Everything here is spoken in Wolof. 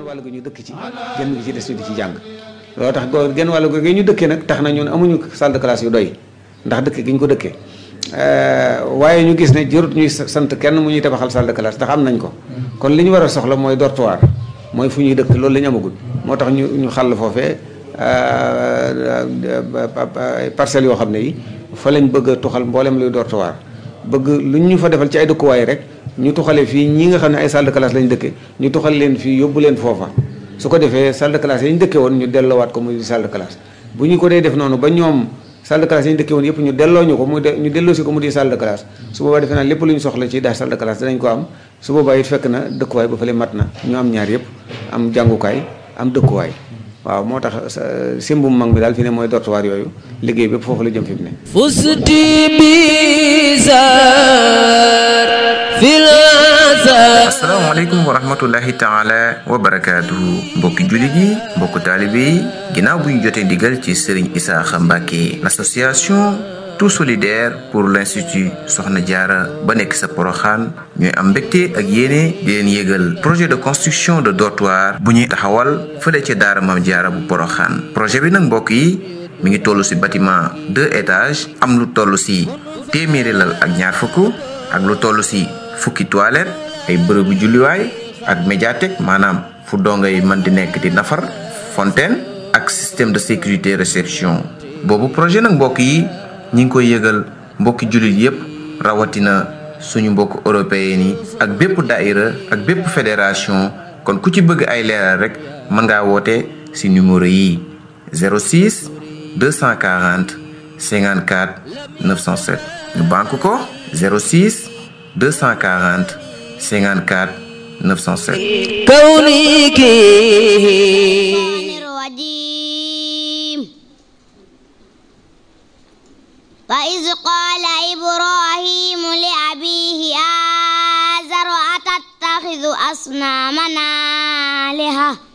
wàll gi ñu dëkk ci genn gi ci des ñu di ci jàng loolu tax go genn wàll gi ñu dëkkee nag tax na ñun amuñu salle de classe yu doy ndax dëkk gi ñu ko dëkkee waaye ñu gis ne jërut ñuy sant kenn mu ñuy tabaxal salle de classe ndax am nañ ko kon li ñu war a soxla mooy dortoir mooy fu ñuy dëkk loolu la ñu amagul moo tax ñu ñu xàll foofee parcelles yoo xam ne yi fa lañ bëgg a tuxal mboolem luy dortoir bëgg lu ñu fa defal ci ay dëkkuwaay rek ñu tuxale fii ñi nga xam ne ay salle de classe lañ dëkke ñu tuxal leen fii yóbbu leen foofa su ko defee salle de classe yi ñu dëkke woon ñu delloowaat ko muy salle de classe bu ñu ko dee def noonu ba ñoom salle de classe yi ñu dëkke woon yëpp ñu delloo ñu ko muy ñu delloo si ko mu di salle de classe su boobaa defe naa lépp lu ñu soxla ci daal salle de classe danañ ko am su boobaa it fekk na dëkkuwaay ba fële mat na ñu am ñaar yëpp am jàngukaay am dëkkuwaay waaw moo tax simbum mag mi daal fi ne mooy dortoir yooyu liggéey bépp foofu la jëm fi mu ne fusti bizar fil asalaamaaleykum wa rahmatullahi taala wa barakaatuhu mbokki jullit yi mbokku taalibe yi ginnaaw bu ñu jotee ndigal ci Serigne Isaaxa Mbàkke l'association tout solidaire pour l'institut Soxna Jaara ba nekk sa Poroxaan ñooy am mbégte ak yéene di leen yégal projet de construction de dortoir bu ñuy taxawal fële ca daara Maam Jaara bu Poroxaan projet bi nag mbokk yi mi ngi toll ci bâtiment deux étages am lu toll ci téeméeri lal ak ñaar fukk ak lu toll ci fukki toilette ay bërëbu julliwaay ak médiathèque maanaam fu dongo yi mën di nekk di nafar fontaine ak système de sécurité réception boobu projet nag mbokk yi ñi ngi koy yëgal mbokki jullit yépp rawatina suñu mbokk européen yi ak bépp daïra ak bépp fédération kon ku ci bëgg ay leeral rek mën ngaa woote ci numéro yi 06 240 54 907 ñu banque ko 06 240 54 907 كونك الرجيم وإذ قال إبراهيم لأبيه آزر أتتخذ أصنامنا آلهة